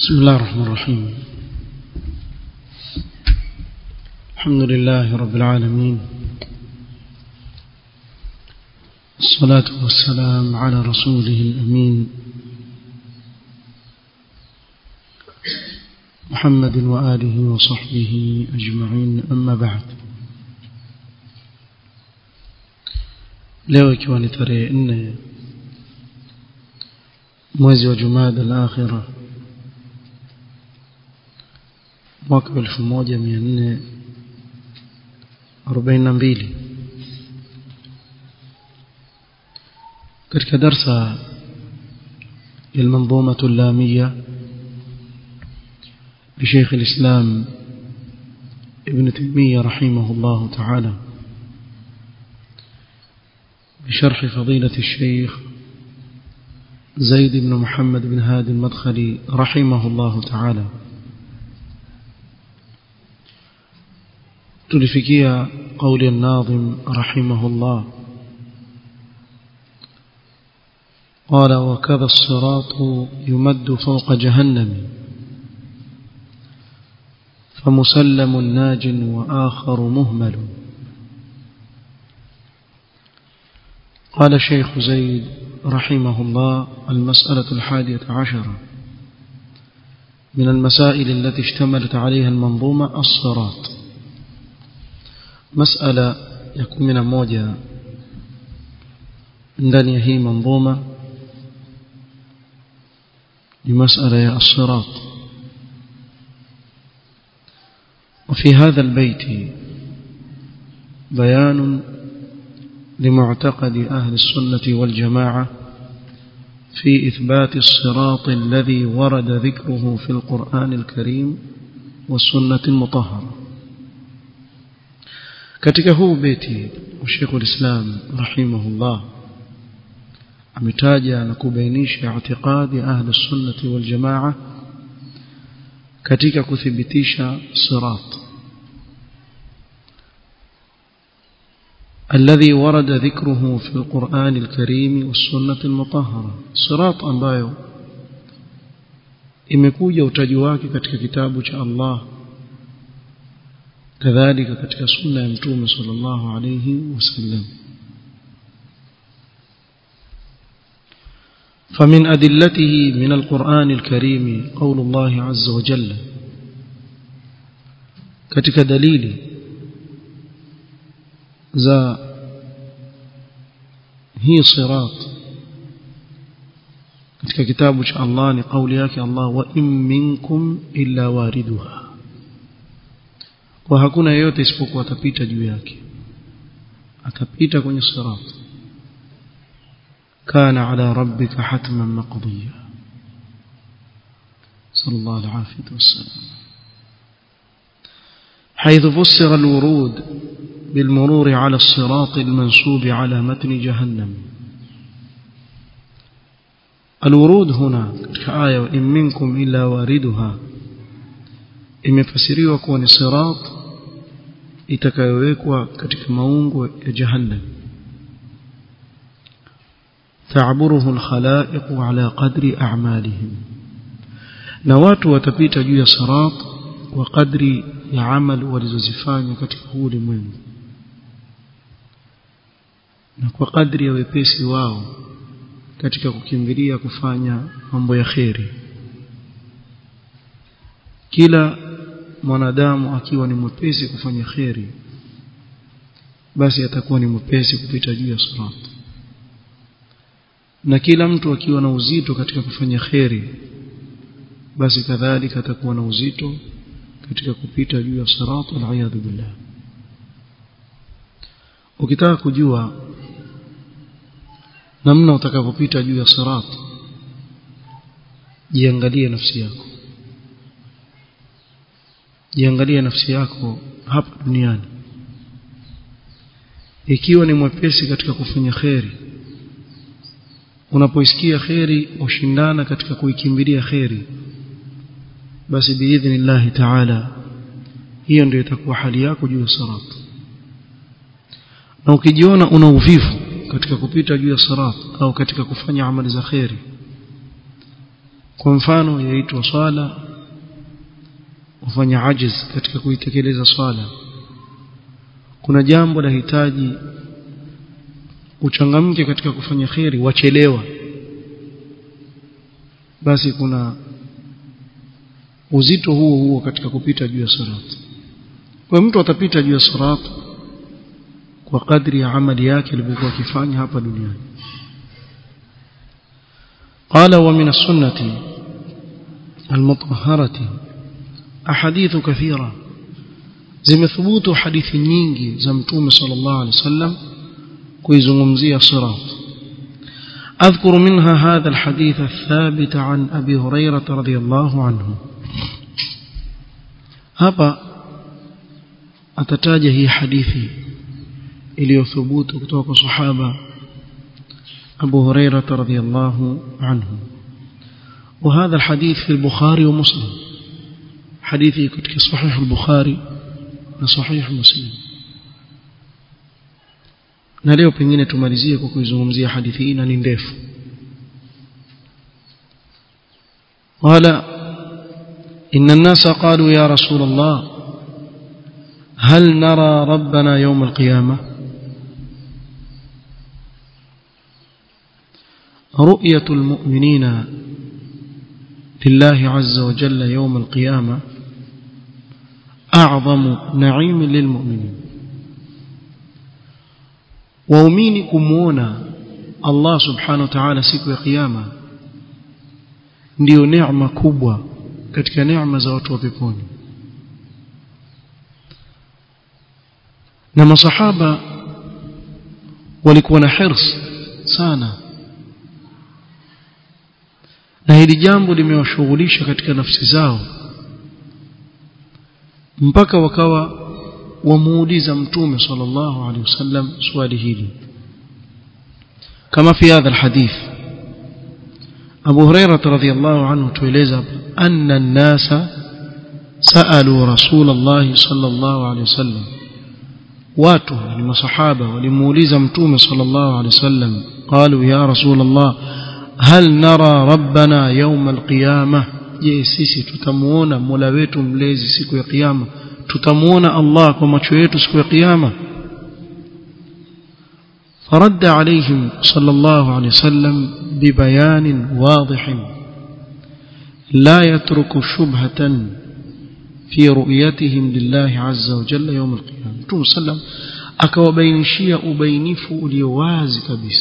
بسم الله الرحمن الرحيم الحمد لله رب العالمين الصلاة والسلام على رسوله الأمين محمد وآله وصحبه أجمعين أما بعد leo ikiwa ni tarehe nne mwezi wa jumada al-akhira mwaka wa elfu moja mia nne arobaini na mbili katika darsa ya المنظومة اللامية لشيخ الإسلام ابن تيمية رحمه الله تعالى بشرح فضيلة الشيخ زيد بن محمد بن هادي المدخلي رحمه الله تعالى تلفكيا قول الناظم رحمه الله قال وكذا الصراط يمد فوق جهنم فمسلم ناج وآخر مهمل قال الشيخ زيد رحمه الله المسألة الحادية عشرة من المسائل التي اشتملت عليها المنظومة الصراط مسألة يكون من موجة ndani hii manzuma ni masala ya الصراط وفي هذا البيت بيان لمعتقد أهل السنة والجماعة في إثبات الصراط الذي ورد ذكره في القرآن الكريم والسنة المطهرة katika huu beti Sheikh ulislam rahimahullah ametaja na kubainisha i'tiqadi ahli sunnati wal jamaa katika kuthibitisha sirat الذي ورد ذكره في القرآن الكريم والسنة المطهرة صراط ambayo imekuja utaji wake katika kitabu cha Allah kadhalika katika sunna ya mtume sallallahu alayhi wasallam فمن أدلته من القرآن الكريم قول الله عز وجل katika dalili za hii sirat katika kitabu cha Allah ni kauli yake Allah wa in minkum illa wariduha kwa hakuna yeyote isipokuwa atapita juu yake atapita kwenye sirat kana ala rabbika hatman maqdiya sallallahu alaihi wasallam حيث فسر الورود بالمرور على الصراط المنصوب على متن جهنم الورود هنا كآية وإن منكم إلا واردها imefasiriwa kuwa ni sirat itakayowekwa katika maungo ya jahannam ta'buruhu al-khalaiq ala qadri a'malihim na watu watapita juu ya sirat kwa kadri ya amal walizozifanya katika huu ulimwengu na kwa kadri ya wepesi wao katika kukimbilia kufanya mambo ya kheri kila mwanadamu akiwa ni mwepesi kufanya kheri basi atakuwa ni mwepesi kupita juu ya sirat na kila mtu akiwa na uzito katika kufanya kheri basi kadhalika atakuwa na uzito katika kupita juu ya sirat wal billah ukitaka kujua namna utakavyopita juu ya sirat jiangalie nafsi yako jiangalie nafsi yako hapa duniani ikiwa ni mwepesi katika kufanya kheri unapoisikia kheri ushindana katika kuikimbilia kheri basi biidhnillahi taala hiyo ndio itakuwa hali yako juu ya sirat na ukijiona una uvivu katika kupita juu ya sirat au katika kufanya amali za kheri kwa mfano yaitwa swala ufanya ajiz katika kuitekeleza swala kuna jambo la hitaji uchangamke katika kufanya kheri wachelewa basi kuna uzito huo huo katika kupita juu ya sirat kwa mtu atapita juu ya sirat kwa kadri ya amali yake alivyokuwa akifanya hapa duniani قال ومن السنة المطهرة أحاديث كثيرة زمثبوت حديث nyingi za mtume sallallahu alaihi wasallam kuizungumzia sirat أذكر منها هذا الحديث الثابت عن أبي هريرة رضي الله عنه hapa atataja hii hadithi iliyothubutu kutoka kwa sahaba أبو هريرة رضي الله عنه وهذا الحديث في البخاري ومسلم حديثي كتك صحيح البخاري وصحيح مسلم na leo pengine tumalizie kwa kuizungumzia hadithi hii na ni ndefu qala inna an-nasa qalu ya rasul Allah hal nara rabbana yawm al-qiyamah رؤية المؤمنين لله عز وجل يوم القيامة أعظم نعيم للمؤمنين waumini kumuona Allah subhanahu wa ta'ala siku ya kiyama ndiyo neema kubwa katika neema za watu wa peponi na masahaba walikuwa na hirs sana na hili jambo limewashughulisha katika nafsi zao mpaka wakawa wamuuliza mtume sallallahu alaihi wasallam swali hili kama fi hadha alhadith Abu Hurairah radhiyallahu anhu tueleza anna an-nasa saalu Rasulullah sallallahu alaihi wasallam watu ni masahaba walimuuliza mtume sallallahu alaihi wasallam qalu ya Rasulullah hal nara rabbana yawm alqiyamah je sisi tutamuona Mola wetu mlezi siku ya kiyama tutamuona Allah kwa macho yetu siku ya kiyama فرد عليهم صلى الله عليه وسلم ببيان واضح لا يترك شبهة في رؤيتهم لله عز وجل يوم القيامة رسول صلى الله akawabainishia ubainifu ulio wazi kabisa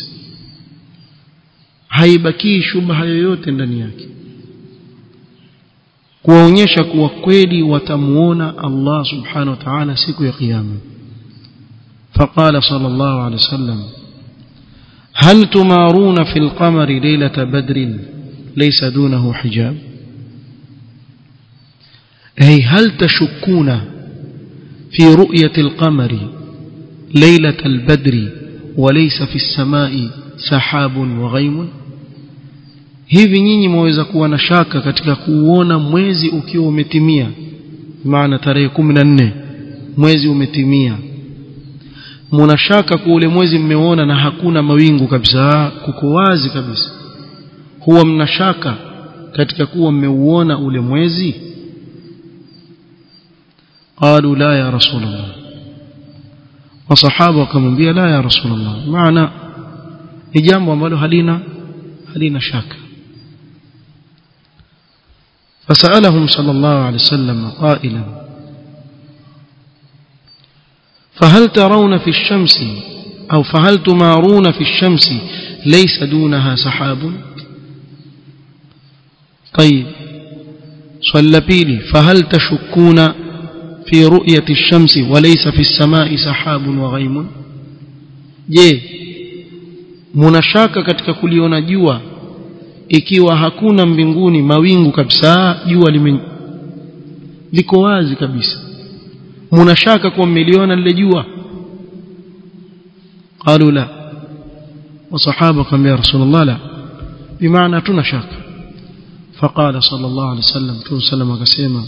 haibakii shubha yoyote ndani yake kuwaonyesha kuwa kweli watamuona Allah subhanahu wa ta'ala siku ya kiyama فقال صلى الله عليه وسلم هل تمارون في القمر ليلة بدر ليس دونه حجاب أي هل تشكون في رؤية القمر ليلة البدر وليس في السماء سحاب وغيم hivi nyinyi mwaweza kuwa na shaka katika kuuona mwezi ukiwa umetimia maana tarehe 14 mwezi umetimia muna shaka kwa ule mwezi mmeona na hakuna mawingu kabisa kuko wazi kabisa huwa mna shaka katika kuwa mmeuona ule mwezi qalu la ya rasulullah wasahaba wakamwambia la ya rasulullah maana ni jambo ambalo halina halina shaka فسألهم صلى الله عليه وسلم قائلا فهل ترون في الشمس أو فهل تمارون في الشمس ليس دونها سحاب طيب صلى بيلي فهل تشكون في رؤية الشمس وليس في السماء سحاب وغيم je munashaka katika kuliona jua ikiwa hakuna mbinguni mawingu kabisa jua lime liko wazi kabisa munashaka kuwa mmeliona lile jua qalu la wasahaba kambia rasulullah la bimaana tuna shaka فقال صلى الله عليه وسلم تو سلم akasema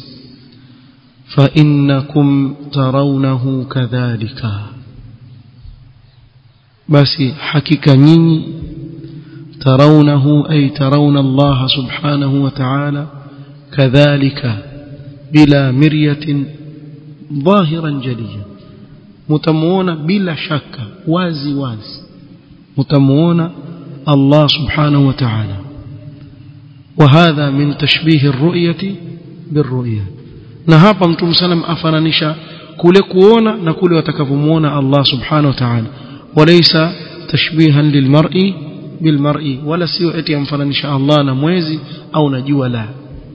فإنكم ترونه كذلك basi hakika nyinyi ترونه أي ترون الله سبحانه وتعالى كذلك بلا مرية ظاهرا جليا متمونا بلا شك وازي وازي متمونا الله سبحانه وتعالى وهذا من تشبيه الرؤية بالرؤية na hapa mtume salam afananisha kule kuona na kule watakavyomuona Allah subhanahu wa ta'ala walaysa tashbihan lilmar'i bilmar'i wala sio eti amfananisha Allah na mwezi au na jua la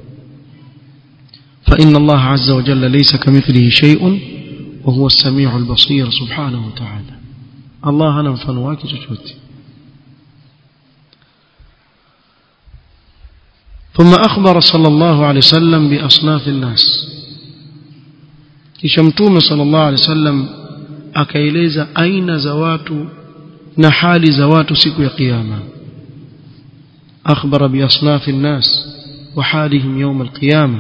fa inna Allah azza wa jalla laysa kamithlihi shay'un wa huwa as-sami'u al-basir subhanahu wa ta'ala Allah hana mfano wake chochote ثم أخبر صلى الله عليه وسلم بأصناف الناس kisha mtume sallallahu alaihi wasallam akaeleza aina za watu na hali za watu siku ya kiyama akhbara bi asnaf an-nas wa halihim yawm al-qiyamah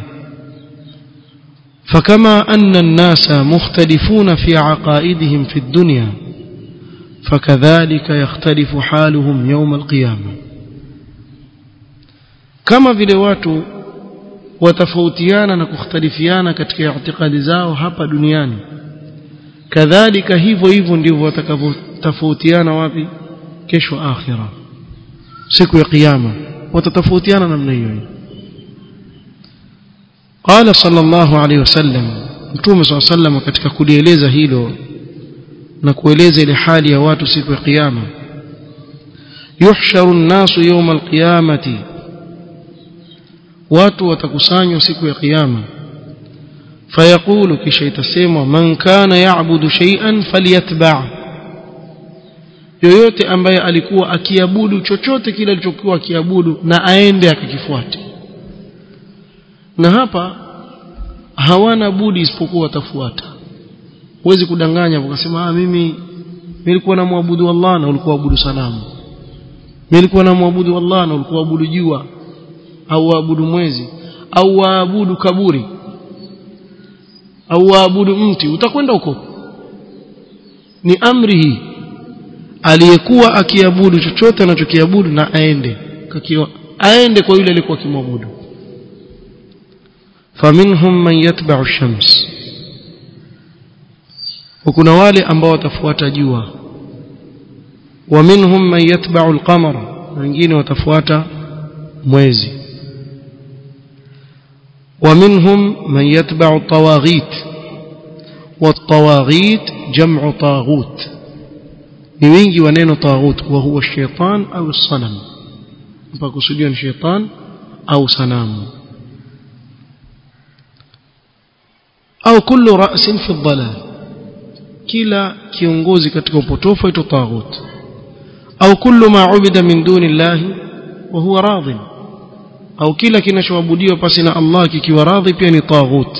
فكما أن الناس مختلفون في عقائدهم في الدنيا فكذلك يختلف حالهم يوم القيامة كما vile watu watafautiana na kukhtalifiana katika itikadi zao hapa duniani kadhalika hivyo hivyo ndivyo watakavyotofautiana wapi kesho akhira siku ya kiyama watatofautiana namna hiyo قال صلى الله عليه وسلم mtume صلى الله عليه وسلم katika kulieleza hilo na kueleza ile hali ya watu siku ya kiyama yuhsharu an-nasu yawm al-qiyamati watu watakusanywa siku ya kiyama fayaqulu kisha itasemwa man kana ya'budu shay'an falyatba' yoyote ambaye alikuwa akiabudu chochote kile alichokuwa akiabudu na aende akakifuate na hapa hawana budi isipokuwa watafuata huwezi kudanganya ukasema ah mimi nilikuwa namwabudu Allah na ulikuwa abudu sanamu nilikuwa namwabudu Allah na ulikuwa abudu jua au waabudu mwezi au waabudu kaburi au waabudu mti utakwenda huko ni amri hii aliyekuwa akiabudu chochote anachokiabudu na aende kakiwa aende kwa yule aliyekuwa akimwabudu faminhum man yatba'u ash-shams kuna wale ambao watafuata jua wa minhum man yatba'u al-qamar wengine watafuata mwezi ومنهم من يتبع الطواغيت والطواغيت جمع طاغوت نيجي ونين طاغوت وهو الشيطان أو الصنم فقصدين شيطان أو صنام أو كل رأس في الضلال كلا كيونغوزي katika upotofu ito طاغوت أو كل ما عبد من دون الله وهو راضٍ au kila kinachoabudiwa pasi na Allah kikiwa radhi pia ni taghut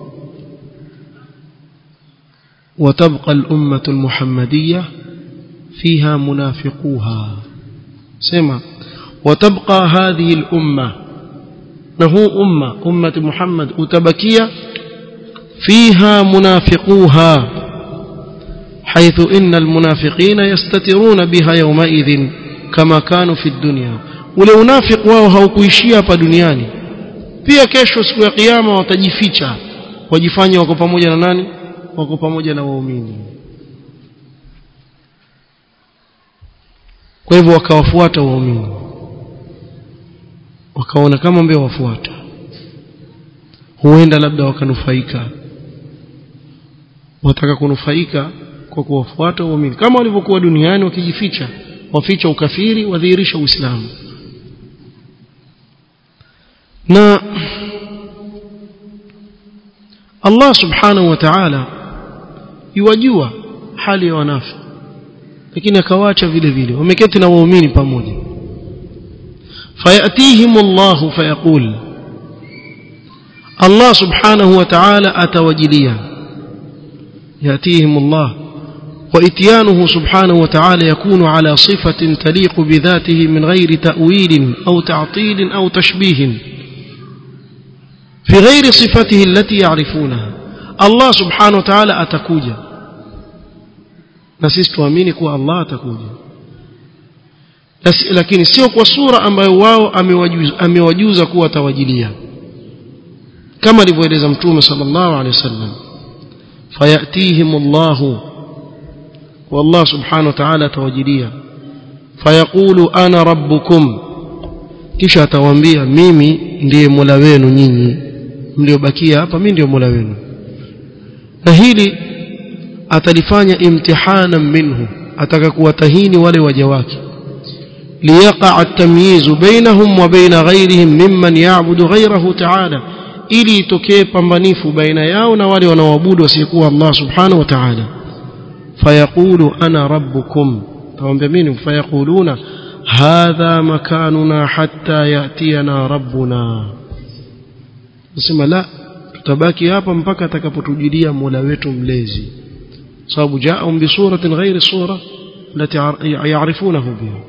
وتبقى الأمة المحمدية فيها منافقوها سمع وتبقى هذه الأمة نهو أمة أمة محمد أتبكية فيها منافقوها حيث إن المنافقين يستترون بها يومئذ كما كانوا في الدنيا ule unafiki wao haukuishia hapa duniani pia kesho siku ya kiyama watajificha wajifanye wako pamoja na nani wako pamoja na waumini kwa hivyo wakawafuata waumini wakaona kama mbeo wafuata huenda labda wakanufaika wataka kunufaika kwa kuwafuata waumini kama walivyokuwa duniani wakijificha waficha ukafiri wadhihirisha uislamu na Allah subhanahu wa ta'ala yuwajua hali ya wanafi lakini akawaacha vile vile wameketi na waumini pamoja fayatihim Allah fayaqul Allah subhanahu wa ta'ala atawajilia yatihim Allah وإتيانه سبحانه وتعالى يكون على صفة تليق بذاته من غير تأويل أو تعطيل أو تشبيه في غير صفته التي يعرفونها الله سبحانه وتعالى أتكوجا نسيس توامينك الله أتكوجا lakini sio kwa sura ambayo wao amewajuza, amewajuza kuwa atawajilia kama alivyoeleza mtume sallallahu alaihi wasallam fayatihim Allahu والله سبحانه وتعالى توجديا فيقول أنا ربكم kisha atawaambia mimi ndiye mola wenu nyinyi mliobakia hapa mimi ndiye mola wenu na hili atalifanya imtihana minhu ataka kuwatahini wale waja wake liyaqa at-tamyiz bainahum wa bain ghayrihim mimman ya'budu ghayrahu ta'ala ili itokee pambanifu baina yao na wale wanaoabudu wasiyekuwa Allah subhanahu wa ta'ala fayaqulu ana rabbukum tawambia mimi fayaquluna hadha makanuna hatta yatiyana rabbuna nasema la tutabaki hapa mpaka atakapotujilia mola wetu mlezi sababu jaahum bi suratin ghairi sura التي يعرفونه بها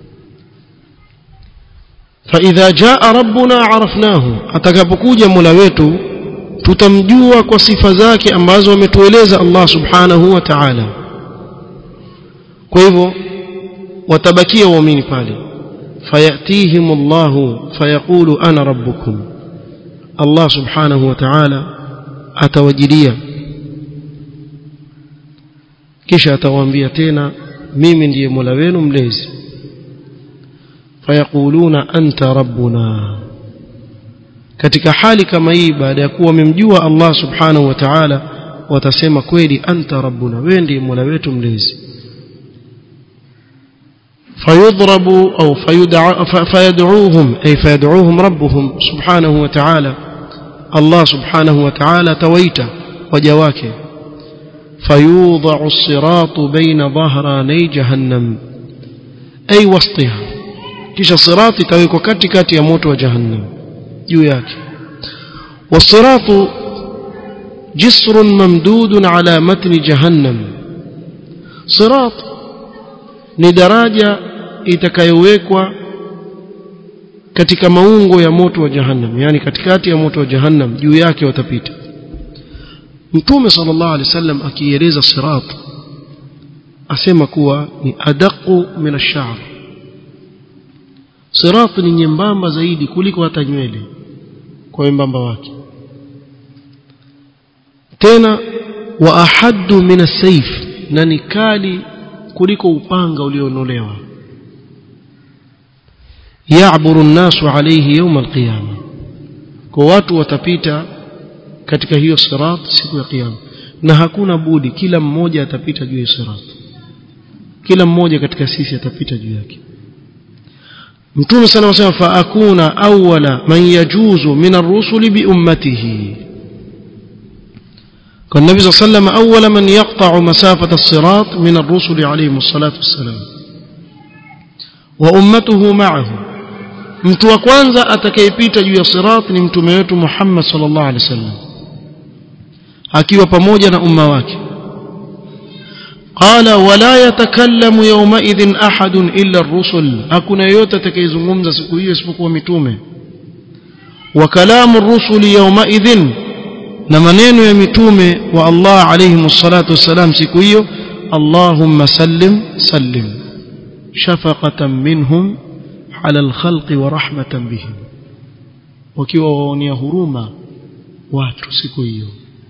فإذا جاء ربنا عرفناه atakapokuja mola wetu tutamjua kwa sifa zake ambazo ametueleza Allah subhanahu wa ta'ala kwa hivyo watabakia waumini pale fayatihim Allah fayaqulu ana rabbukum Allah subhanahu wa ta'ala atawajilia kisha atawaambia tena mimi ndiye Mola wenu mlezi fayaquluna anta rabbuna katika hali kama hii baada ya kuwa wamemjua Allah subhanahu wa ta'ala watasema kweli anta rabbuna wewe ndiye Mola wetu mlezi فيضرب أو فيدع فيدعوهم أي فيدعوهم ربهم سبحانه وتعالى الله سبحانه وتعالى تويت وجواك فيوضع الصراط بين ظهراني جهنم أي وسطها كيش الصراط تويك كتي كتي يموت وجهنم جوياك والصراط جسر ممدود على متن جهنم صراط ni daraja itakayowekwa katika maungo ya moto wa jahannam yani katikati ya moto wa jahannam juu yake watapita mtume sallallahu alaihi wasallam akieleza sirat asema kuwa ni adaqu min ash-sha'r sirat ni nyembamba zaidi kuliko hata nywele kwa wembamba wake tena wa ahaddu min as-sayf na ni kali kuliko upanga ulionolewa ya'buru an-nasu alayhi yawm al-qiyama kwa watu watapita katika hiyo sirat siku ya kiyama na hakuna budi kila mmoja atapita juu ya sirat kila mmoja katika sisi atapita juu yake mtume sana wasema fa akuna awwala man yajuzu min ar-rusuli bi ummatihi كان النبي صلى الله عليه وسلم أول من يقطع مسافة الصراط من الرسل عليهم الصلاة والسلام وأمته معه mtu wa kwanza atakayepita juu ya sirat ni mtume wetu Muhammad sallallahu alaihi wasallam akiwa pamoja na umma wake qala wala yatakallamu yawma idhin ahadun illa ar-rusul hakuna yeyote atakayezungumza siku hiyo isipokuwa mitume wa kalamu ar-rusuli yawma idhin na maneno ya mitume wa Allah alayhi salatu wassalam siku hiyo Allahumma sallim sallim shafaqatan minhum ala alkhalqi wa rahmatan bihim wakiwa waonia huruma watu siku hiyo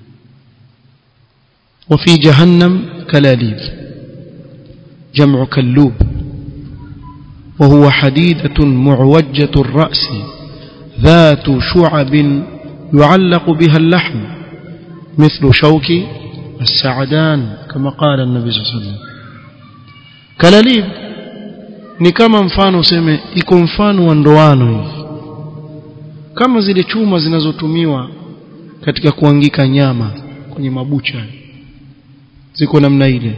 وفي جهنم كلاليب جمع كلوب وهو حديدة معوجة الرأس ذات شعب يعلق بها اللحم مثل شوك السعدان كما قال النبي صلى الله عليه وسلم كلاليب ni kama mfano useme iko mfano wa ndoano hivi kama zile chuma zinazotumiwa katika kuangika nyama kwenye mabucha ziko namna ile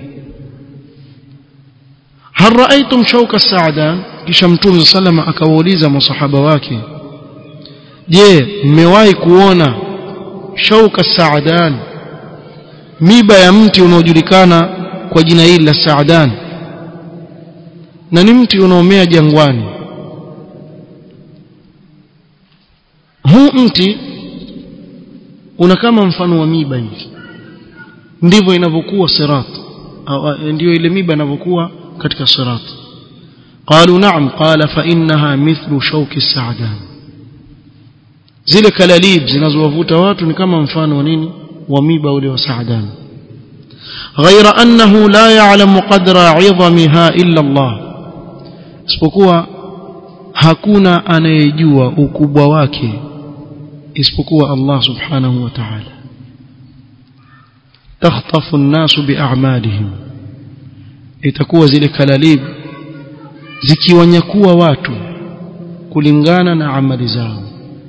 hal raaitum shauka saadan kisha mtume sallama akawauliza masahaba wake je mmewahi kuona shauka saadan miba ya mti unaojulikana kwa jina hili la saadan na ni mti unaomea jangwani huu mti una kama mfano wa miba hivi ndivyo inavyokuwa sirat ndio ile miba inavyokuwa katika sirat قالوا نعم قال فإنها مثل شوك السعدان zile kalalib zinazowavuta watu ni kama mfano wa nini wa miba ule wa saadan ghaira annahu la ya'lamu qadra 'idhamiha illa Allah isipokuwa hakuna anayejua ukubwa wake isipokuwa Allah subhanahu wa ta'ala takhtafu an-nasu bi'a'malihim itakuwa zile kalalib zikiwanyakua watu kulingana na amali zao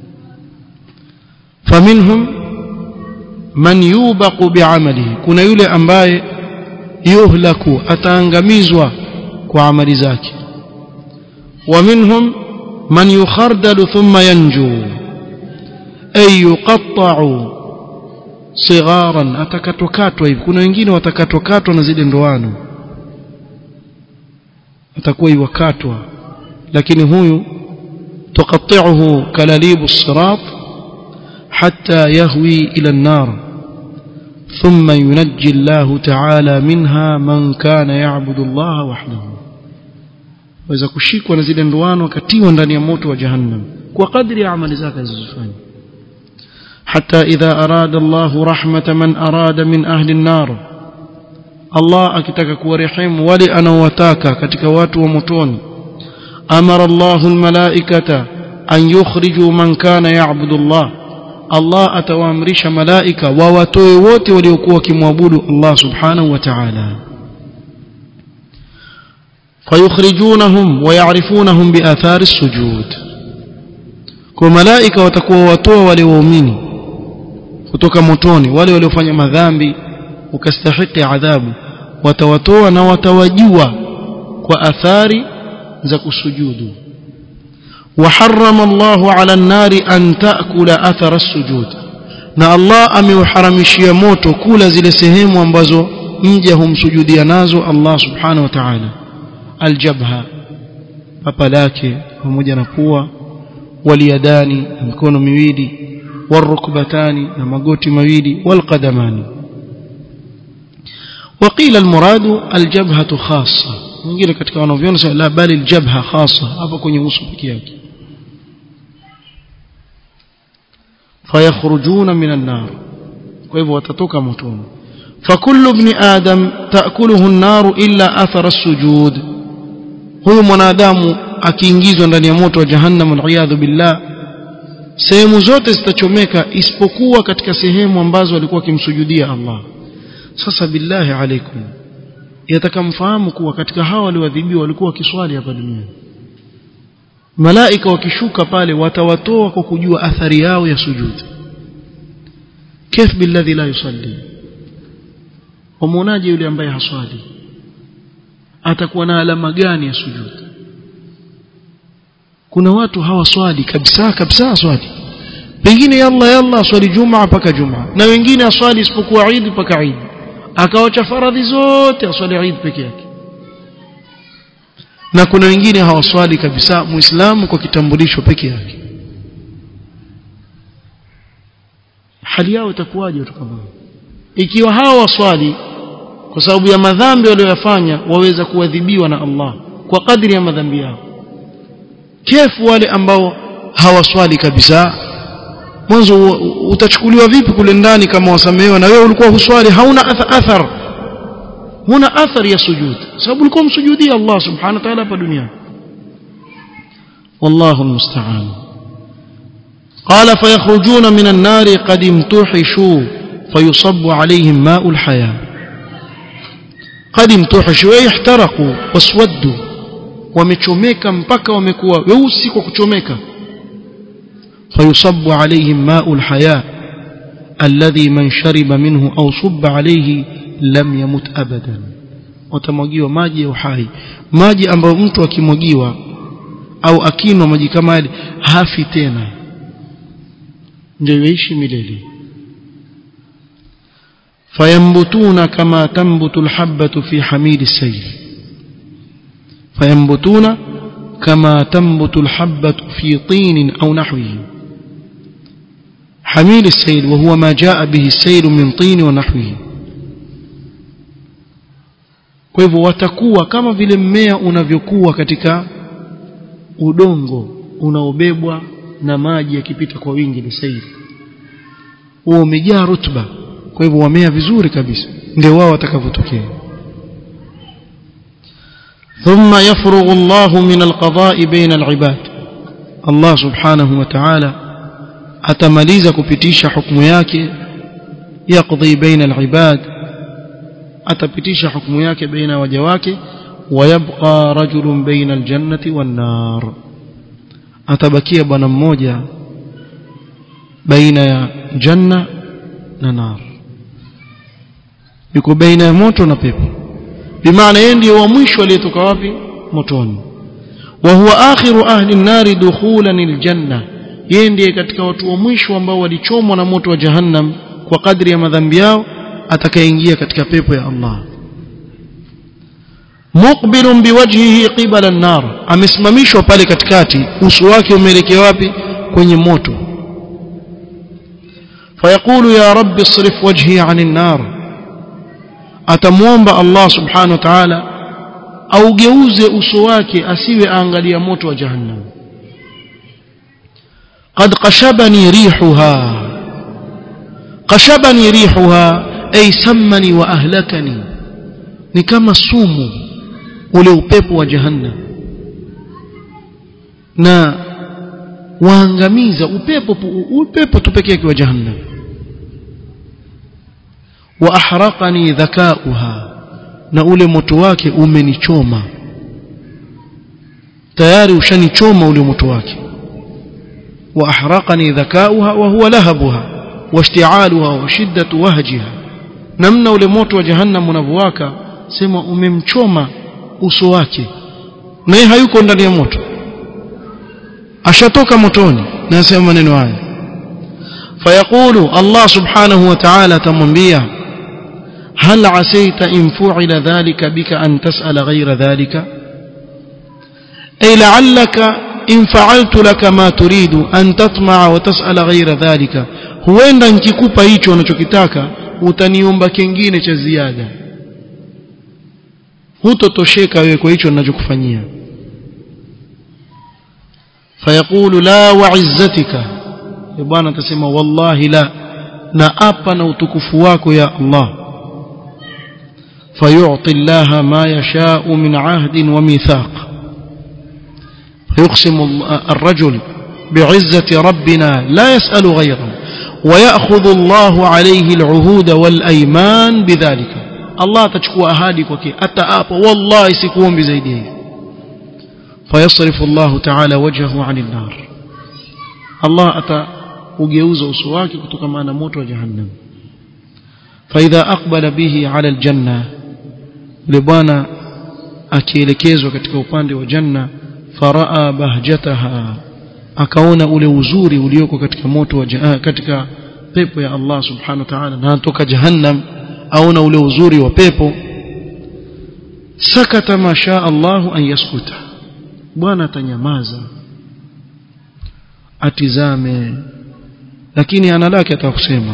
faminhum man yubaqu bi'amalihi kuna yule ambaye yuhlaku ataangamizwa kwa amali zake wa minhum man yukhardalu thumma yanju ay yuqatta'u sigharan atakatwakatwa hivi kuna wengine watakatwakatwa na zile ndoano atakuwa iwakatwa lakini huyu tuqatti'uhu kalalibu sirat hatta yahwi ila an-nar thumma yunajji Allah ta'ala minha man kana ya'budu Allah wahdahu waweza kushikwa na zile ndoano akatiwa ndani ya moto wa jahannam kwa kadri ya amali zake alizofanya حتى إذا أراد الله رحمة من أراد من أهل النار الله أكتك كورحم ولي أنا وتاكا كتك وات ومتون أمر الله الملائكة أن يخرجوا من كان يعبد الله الله أتوامرش ملائكة وواتوي ووتي وليكوك موابود الله سبحانه وتعالى فيخرجونهم ويعرفونهم بآثار السجود كملائكة وتكوى واتوى وليوميني kutoka motoni wale waliofanya madhambi ukastahiki adhabu watawatoa na watawajua kwa athari za kusujudu وحرم الله على النار أن تأكل أثر السجود na Allah ameuharamishia moto kula zile sehemu ambazo mja humsujudia nazo Allah subhanahu wa ta'ala aljabha papa lake pamoja na pua waliyadani mikono miwili والركبتان نمغوتي مويلي والقدمان وقيل المراد الجبهة خاصة mwingine katika wanavyoni sema la bali aljabha khasa hapo kwenye uso pekee yake fayakhrujuna min an-nar kwa hivyo watatoka motoni fakullu ibn adam taakuluhu an-nar illa athara as-sujud huyu mwanadamu akiingizwa ndani ya moto wa jahannam wal billah sehemu zote zitachomeka isipokuwa katika sehemu ambazo walikuwa wakimsujudia Allah sasa billahi alaikum yatakamfahamu kuwa katika hawa walioadhibiwa walikuwa wakiswali hapa duniani malaika wakishuka pale watawatoa kwa kujua athari yao ya sujudi kif billadhi la yusalli wamuonaje yule ambaye haswali atakuwa na alama gani ya sujudi kuna watu hawaswali kabisa kabisa swali pengine yalla yalla swali jumaa mpaka jumaa na wengine aswali isipokuwa Eid mpaka Eid akawacha faradhi zote aswali Eid peke yake na kuna wengine hawaswali kabisa muislamu kwa kitambulisho peke yake hali yao itakuwaje kama ikiwa hawa waswali kwa sababu ya madhambi waliyofanya waweza kuadhibiwa na Allah kwa kadri ya madhambi yao kefu wale ambao hawaswali kabisa mwanzo utachukuliwa vipi kule ndani kama wasamehewa na wewe ulikuwa huswali hauna athar huna athari ya sujud sababu ulikuwa msujudia Allah subhanahu wa ta'ala hapa duniani والله المستعان قال فيخرجون من النار قد امتحشوا فيصب عليهم ماء الحياة قد امتحشوا أي احترقوا واسودوا wamechomeka mpaka wamekuwa weusi kwa kuchomeka fayusabbu alaihim ma'ul haya alladhi man shariba minhu aw subba alayhi lam yamut abadan watamwagiwa maji ya uhai maji ambayo mtu akimwagiwa au akinwa maji kama yale hafi tena ndio yaishi milele fayambutuna kama tambutu alhabatu fi hamili sayl فينبتون كما تنبت الحبة في طين أو نحوه حميل السيل وهو ما جاء به السيل من طين ونحوه kwa hivyo watakuwa kama vile mmea unavyokuwa katika udongo unaobebwa na maji yakipita kwa wingi ni sahihi huo umejaa rutuba kwa hivyo wamea vizuri kabisa ndio wao watakavyotokea ثم يفرغ الله من القضاء بين العباد الله سبحانه وتعالى atamaliza kupitisha hukumu yake yaqdi baina alibad atapitisha hukumu yake baina waja wake wayabqa rajulun baina aljannati wan nar atabakia bwana mmoja baina ya janna na nar yuko baina ya moto na pepo bimaana yeye ndiye wa mwisho aliyetoka wapi motoni wa huwa akhiru ahli an-nar dukhulan aljanna yeye ndiye katika watu wa mwisho ambao walichomwa na moto wa jahannam kwa kadri ya madhambi yao atakayeingia katika pepo ya Allah muqbilun biwajhihi qibala an-nar amesimamishwa pale katikati uso wake umeelekea wapi kwenye moto fayaqulu ya rabbi isrif wajhi 'anil nar atamuomba Allah subhanahu wa ta'ala augeuze uso wake asiwe aangalia moto wa jahannam قد قشبني ريحها قشبني ريحها أي سمني وأهلكني ni kama sumu ule upepo wa jahannam na waangamiza upepo upepo tu pekee yake wa jahannam wa ahraqani dhakauha na ule moto wake umenichoma tayari ushanichoma ule moto wake wa ahraqani dhakauha wa huwa lahabuha washti'aluha wa shiddatu wahjiha namna ule moto wa jahannam unavyowaka sema umemchoma uso wake na yeye hayuko ndani ya moto ashatoka motoni na asema maneno haya fayaqulu Allah subhanahu wa ta'ala tamwambia هل عسيت إن فعل ذلك بك أن تسأل غير ذلك أي لعلك إن فعلت لك ما تريد أن تطمع وتسأل غير ذلك huenda nikikupa hicho unachokitaka utaniomba kingine cha ziada hutotosheka wewe kwa hicho ninachokufanyia fayaqulu la wa'izzatika bwana atasema wallahi la na apa na utukufu wako ya Allah فيعطي الله ما يشاء من عهد وميثاق فيقسم الرجل بعزة ربنا لا يسأل غيره ويأخذ الله عليه العهود والأيمان بذلك الله تشكو أهادك وكي أتآب والله سكون بزيده فيصرف الله تعالى وجهه عن النار الله أتى وجيوز أسواك كتكما نموت وجهنم فإذا أقبل به على الجنة لبانا akielekezwa katika upande wa janna faraa bahjataha akaona ule uzuri ulioko katika moto wa katika pepo ya Allah subhanahu wa ta'ala na toka jahannam aona ule uzuri wa pepo sakata masha Allah an yaskuta bwana atanyamaza atizame lakini ana lake atakusema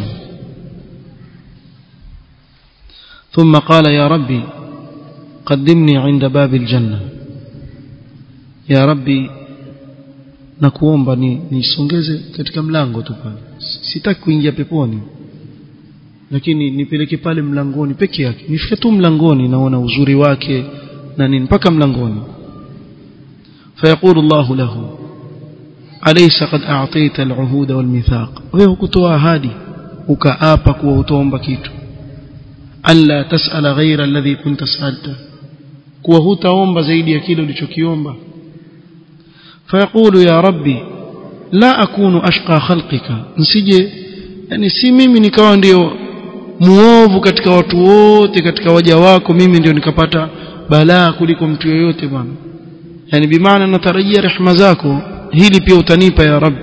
ثم قال يا ربي قدمني عند باب الجنة يا ربي nakuomba ni nisongeze katika mlango tu pale sitaki kuingia peponi lakini nipeleke pale mlangoni peke yake nifike tu mlangoni naona uzuri wake na nini mpaka mlangoni فيقول الله له أليس قد أعطيت العهود والميثاق wewe kutoa ahadi ukaapa kuwa utaomba kitu alla tasala ghaira alladhi kunta sa'alta kuwa hutaomba zaidi ya kile ulichokiomba fayaqulu ya rabbi la akunu ashqa khalqika nsije yani si mimi nikawa ndio muovu katika watu wote katika waja wako mimi ndio nikapata balaa kuliko mtu yeyote bwana yani bimaana natarajia rehema zako hili pia utanipa ya rabbi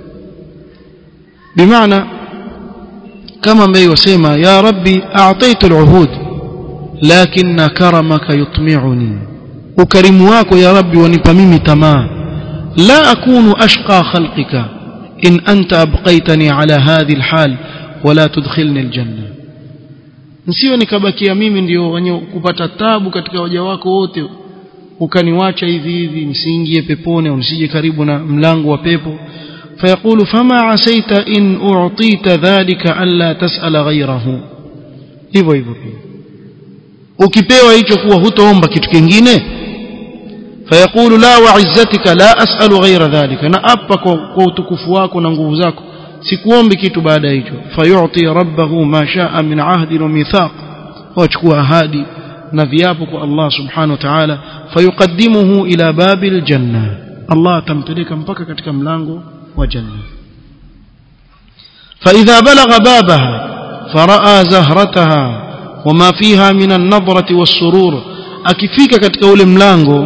bimaana kama ambaye wasema ya rabbi a'taitu al'uhud lakinna karamaka yutmi'uni ukarimu wako ya rabbi wanipa mimi tamaa la akunu ashqa khalqika in anta abqaitani ala hadhi alhal wala tudkhilni aljanna nsiwe nikabakia mimi ndio wenye kupata tabu katika waja wako wote ukaniwacha hivi hivi nisiingie peponi au nisije karibu na mlango wa pepo فيقول فما عسيت إن أعطيت ذلك ألا تسأل غيره hivyo hivyo ukipewa hicho kuwa hutoomba kitu kingine fayaqulu la wa'izzatika la as'alu ghayra dhalika na apa kwa utukufu wako na nguvu zako sikuombi kitu baada ya hicho fayu'ti rabbahu ma sha'a min 'ahdi wa mithaq wachukua ahadi na viapo kwa Allah subhanahu wa ta'ala fayuqaddimuhu ila babil janna Allah atampeleka mpaka katika mlango wa janna فإذا بلغ بابها فرأى زهرتها وما فيها من النظرة والسرور akifika katika ule mlango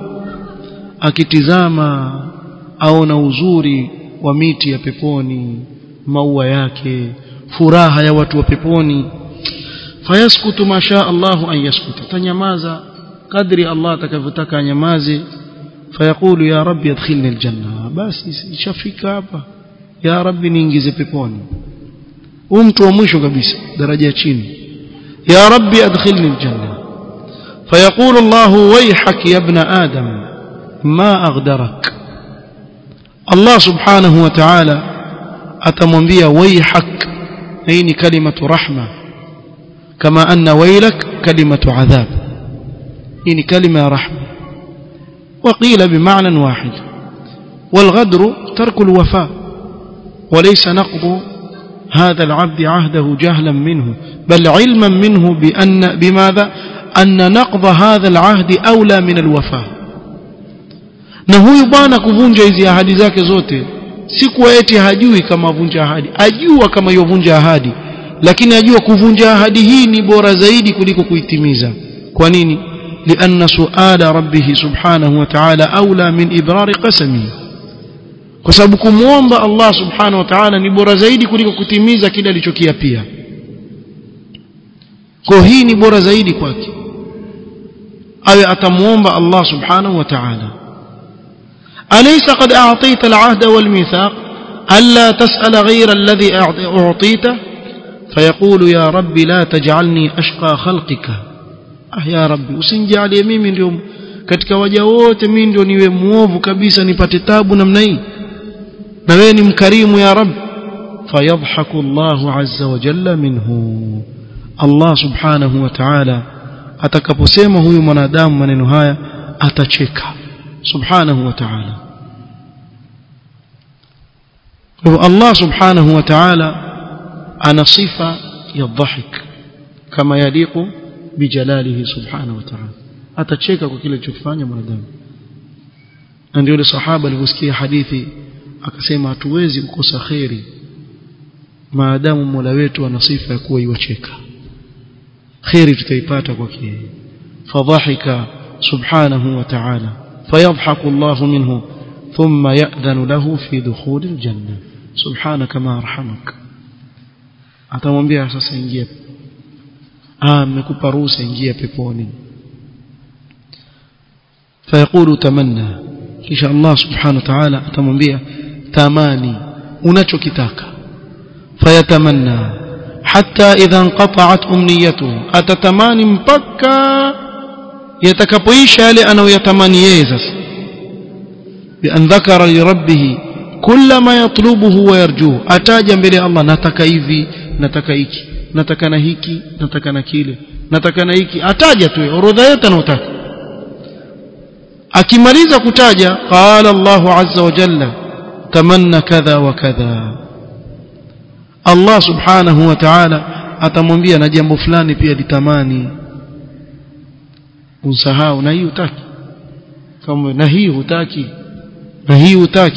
akitizama aona uzuri wa miti ya peponi maua yake furaha ya watu wa peponi fayaskutu ma sha Allah an yaskuta tanyamaza kadri Allah atakavyotaka anyamaze fayaqulu ya rabbi adkhilni aljanna basi ishafika hapa ya rabbi niingize peponi huyu mtu wa mwisho kabisa daraja ya chini ya rabbi adkhilni aljanna fayaqulu Allah wayhak ya ibn adam ma aghdarak Allah subhanahu wa ta'ala atamwambia wayhak hii ni kalimatu rahma kama anna waylak kalimatu adhab hii ni kalima ya rahma وقيل بمعنى واحد والغدر ترك الوفاء وليس نقض هذا العبد عهده جهلا منه بل علما منه بأن بماذا أن نقض هذا العهد أولى من الوفاء na huyu bwana kuvunja hizi ahadi zake zote si kuwa eti hajui kama vunja ahadi ajua kama yovunja ahadi lakini ajua kuvunja ahadi hii ni bora zaidi kuliko kuitimiza kwa nini لأن سؤال ربه سبحانه وتعالى أولى من إبرار قسمه kwa sababu kumwomba Allah subhanahu wa ta'ala ni bora zaidi kuliko kutimiza kile alichokiapia kwa hii ni bora zaidi kwake awe atamuomba Allah subhanahu wa ta'ala alaysa qad a'tayta al-'ahda wal-mithaq alla tas'ala ghayra alladhi a'tayta fayaqulu ya rabbi la taj'alni ashqa khalqika ah ya rabbi usinijalie mimi ndio katika waja wote mimi ndio niwe muovu kabisa nipate tabu namna hii na wewe ni mkarimu ya rabbi fayadhaku Allah azza wa jalla minhu Allah subhanahu wa ta'ala atakaposema huyu mwanadamu maneno haya atacheka subhanahu wa ta'ala kwa Allah subhanahu wa ta'ala ana sifa ya dhahik kama yaliqu bijalalihi subhanahu wa ta'ala atacheka kwa kile alichokifanya mwanadamu na ndio ile sahaba alivyosikia hadithi akasema hatuwezi kukosa kheri maadamu Mola wetu ana sifa ya kuwa iwacheka kheri tutaipata kwake fadhahika subhanahu wa ta'ala fayadhaku Allah minhu thumma ya'dhanu lahu fi dukhul aljanna subhanaka ma arhamak atamwambia sasa ingia ah nimekupa ruhusa ingia peponi fayaqulu tamanna kisha Allah subhanahu wa ta'ala atamwambia tamani unachokitaka fayatamanna hatta idha inqata'at umniyatuhu atatamani mpaka yatakapoisha yale anayoyatamani yeye sasa bi an dhakara li rabbih kulla ma yatlubuhu wa yarjuhu ataja mbele Allah nataka hivi nataka hiki nataka na hiki nataka na kile nataka na hiki ataja tu orodha yote anayotaka akimaliza kutaja qala Allahu azza wa jalla tamanna kadha wa kadha Allah subhanahu wa ta'ala atamwambia na jambo fulani pia litamani usahau na hii hutaki kama na hii hutaki na hii hutaki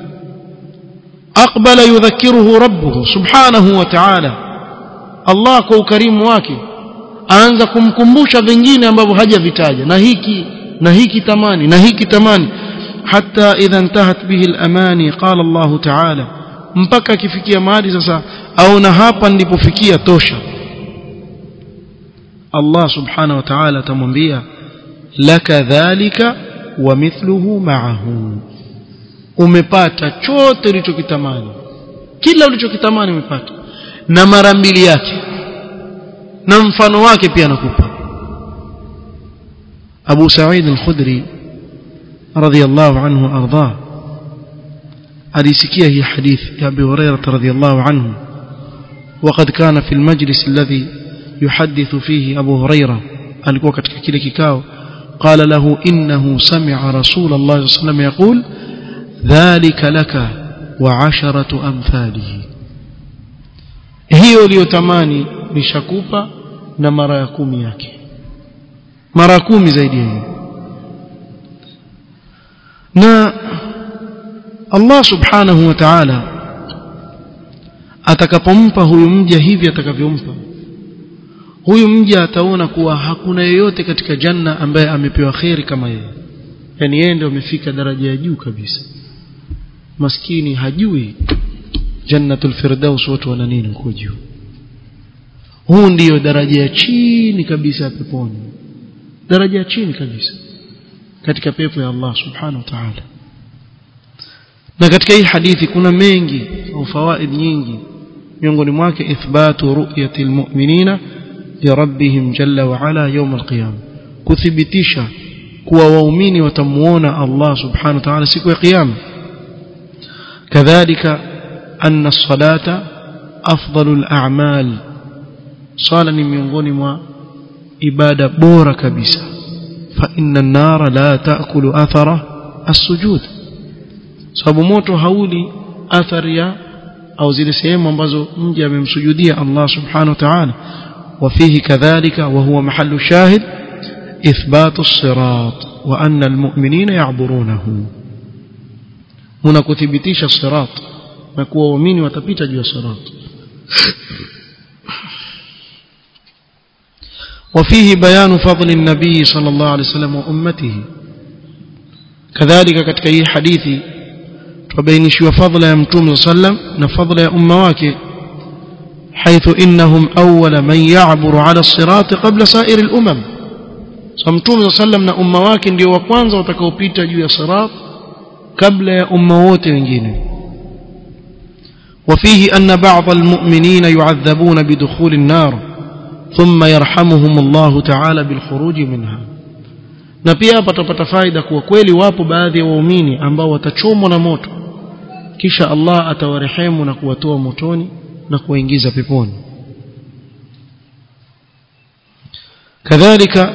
aqbala yudhakkiruhu rabbuhu subhanahu wa ta'ala Allah kwa ukarimu wake aanza kumkumbusha vingine ambavyo hajavitaja na hiki na hiki tamani na hiki tamani hatta idha intahat bihi al-amani qala Allah ta'ala mpaka akifikia mahali sasa aona hapa nilipofikia tosha Allah subhanahu wa ta'ala atamwambia laka dhalika wa mithluhu ma'ahu umepata chote ulichokitamani kila ulichokitamani umepata na mara mbili yake na mfano wake pia nakupa Abu Sa'id al-Khudri radhiyallahu anhu arda alisikia hii hadithi ya Abu Hurairah radhiyallahu anhu وقد كان في المجلس الذي يحدث فيه أبو هريرة alikuwa katika kile kikao قال له إنه سمع رسول الله صلى الله عليه وسلم يقول ذلك لك وعشرة أمثاله hiyo uliyotamani nishakupa na mara ya kumi yake mara kumi zaidi hiyo na Allah subhanahu wa ta'ala atakapompa huyu mja hivi atakavyompa huyu mja ataona kuwa hakuna yeyote katika janna ambaye amepewa kheri kama yeye yani yeye ndio amefika daraja ya juu kabisa maskini hajui jannatul firdaus watu wana nini huko juu huu ndiyo daraja ya chini kabisa ya peponi daraja ya chini kabisa katika pepo ya Allah subhanahu wa ta'ala na katika hii hadithi kuna mengi au fawaid nyingi miongoni mwake ithbatu ru'yati almu'minina li rabbihim jalla wa ala yawm alqiyam kuthibitisha kuwa waumini watamuona Allah subhanahu wa ta'ala siku ya kiyama kadhalika anna as-salata afdalul a'mal sala ni miongoni mwa ibada bora kabisa fa inna an-nara la ta'kulu athara as-sujud sababu moto hauli athari ya au zile sehemu ambazo mja amemsujudia Allah subhanahu wa ta'ala وفيه كذلك وهو محل شاهد إثبات الصراط وأن المؤمنين يعبرونه هنا كثبتيش الصراط نكوى ومين وتبيت جوا الصراط وفيه بيان فضل النبي صلى الله عليه وسلم وأمته كذلك katika hii hadithi tubainishiwa fadhila ya mtume sallam na fadhila ya umma wake حيث إنهم أول من يعبر على الصراط قبل سائر الأمم فمتوم صلى الله عليه وسلم na umma wake ndio wa kwanza watakaopita juu ya sirat kabla ya umma wote wengine وفيه أن بعض المؤمنين يعذبون بدخول النار ثم يرحمهم الله تعالى بالخروج منها na pia hapa tutapata faida kuwa kweli wapo baadhi ya waumini ambao watachomwa na moto kisha Allah atawarehemu na kuwatoa motoni na kuwaingiza peponi كذلك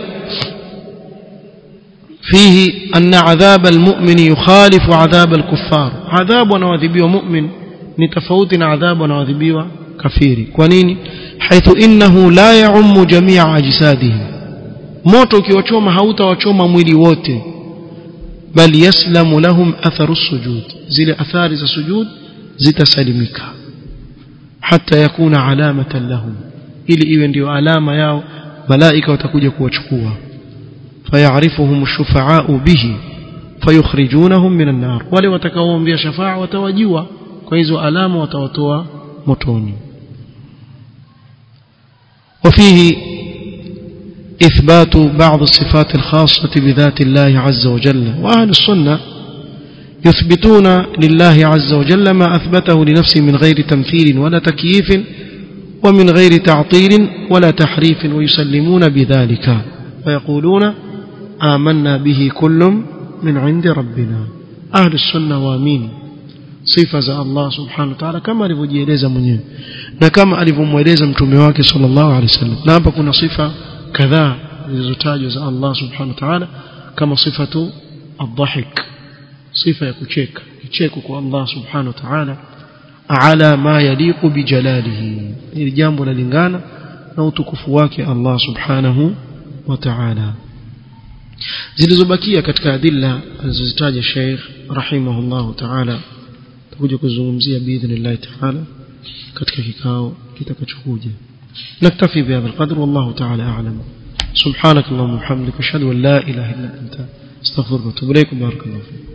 فيه أن عذاب المؤمن يخالف عذاب الكفار عذاب ونواذبيو مؤمن نتفوت عذاب ونواذبيو كفير كونين حيث إنه لا يعم جميع أجسادهم moto ukiwachoma hautawachoma mwili wote bal yaslamu lahum atharu sujud zile athari za sujud zitasalimika hata yakuna alamatan lahum ili iwe ndio alama yao malaika watakuja kuwachukua fayarifuhum shufaau bihi fayukhrijunahum minan nar wale watakaoombea shafaa watawajua kwa hizo alama watawatoa motoni وفيه إثبات بعض الصفات الخاصة بذات الله عز وجل وأهل السنة يثبتون لله عز وجل ما أثبته لنفسه من غير تمثيل ولا تكييف ومن غير تعطيل ولا تحريف ويسلمون بذلك ويقولون آمنا به كل من عند ربنا أهل السنة وامين sifa za Allah subhanahu wa ta'ala kama alivyojieleza mwenyewe na kama alivyomweleza mtume wake sallallahu alaihi wasallam na hapa kuna sifa kadhaa zilizotajwa za Allah subhanahu wa ta'ala kama sifatu ad-dhahik sifa ya kucheka kicheko kwa Allah subhanahu wa ta'ala ala ma yaliqu bijalalihi ili jambo lalingana na utukufu wake Allah subhanahu wa ta'ala zilizobakia katika adilla alizozitaja Sheikh rahimahullahu ta'ala tutakuja kuzungumzia biidhnillah ta'ala katika kikao kitakachokuja نكتفي بهذا القدر والله تعالى أعلم سبحانك اللهم وبحمدك أشهد أن لا إله إلا أنت استغفرك واتوب إليك بارك الله فيك